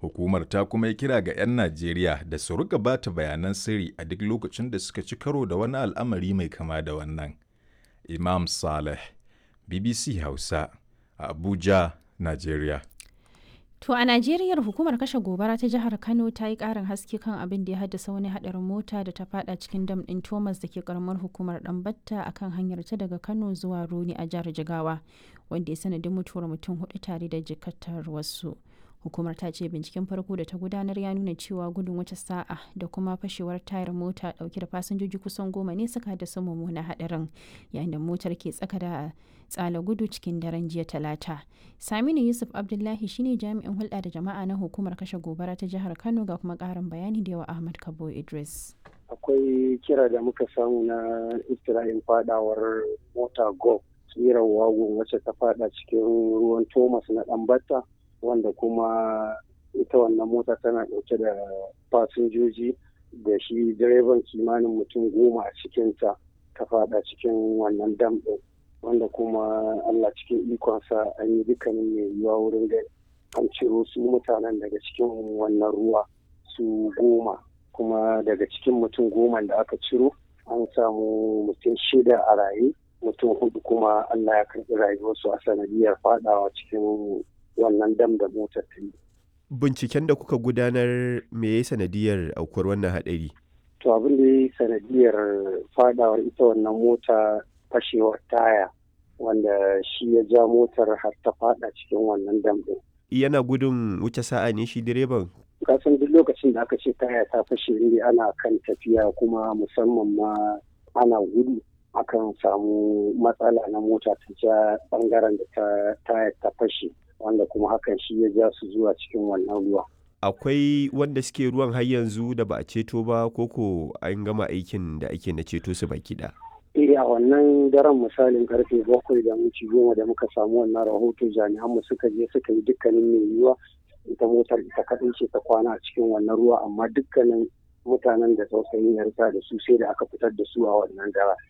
Hukumar ta kuma yi kira ga 'yan Najeriya da su riƙa ba ta bayanan sirri a duk lokacin da suka ci karo da wani al'amari mai kama da wannan. Imam Saleh, BBC Hausa, a Abuja, Najeriya. To a Najeriya hukumar kashe gobara ta jihar Kano ta yi ƙarin haske kan abin da ya haddasa wani haɗarin mota da ta fada cikin dam ɗin Thomas da ke karamar hukumar Ɗanbatta a kan hanyar ta daga Kano zuwa Roni a jihar Jigawa, wanda ya sanadin mutuwar mutum hudu tare da jikatar wasu. Hukumar ta ce binciken farko da ta gudanar ya nuna cewa gudun wata sa'a da kuma fashewar tayar mota dauke da fasinjoji kusan goma ne suka haddasa mummunan haɗarin yayin da motar ke tsaka da tsala gudu cikin daren jiya talata. Saminu Yusuf Abdullahi shine jami'in hulɗa da jama'a na hukumar kashe gobara ta jihar Kano ga kuma ƙarin bayani da yawa Ahmad Kabo Idris. Akwai kira da muka samu na istira'in fadawar mota go tsirar wagon wacce ta fada cikin ruwan Thomas na Ɗanbata wanda kuma ita wannan mota tana ɗauke da fasinjoji da shi direban kimanin mutum goma a cikinta ta fada cikin wannan dam ɗin wanda kuma Allah cikin ikonsa an yi dukkanin mai yiwuwa wurin da an ciro su mutanen daga cikin wannan ruwa su goma kuma daga cikin mutum goma da aka ciro an samu mutum shida a raye mutum hudu kuma Allah ya karɓi rayuwarsu a sanadiyar fadawa cikin wannan dam da motar ta yi. Binciken da kuka gudanar me ya sanadiyar aukuwar wannan haɗari? To abin da ya sanadiyar fadawar ita wannan mota fashewar taya wanda shi ya ja motar har ta fada cikin wannan dam ɗin. Yana gudun wuce sa'a ne shi direban? Kasan duk lokacin da aka ce taya ta fashe ne ana kan tafiya kuma musamman ma ana gudu akan samu matsala na mota ta ja bangaren da ta taya ta fashe. wanda kuma hakan shi ya ja su zuwa cikin wannan ruwa. Akwai wanda suke ruwan har yanzu da ba a ceto ba koko an gama aikin da ake na ceto su baki da. Eh a wannan daren misalin karfe bakwai da minti goma da muka samu wannan rahoto jami'an mu suka je suka yi dukkanin mai yiwuwa ita motar ita kaɗai ce ta kwana a cikin wannan ruwa amma dukkanin mutanen da tausayin ya da su sai da aka fitar da su a wannan daren.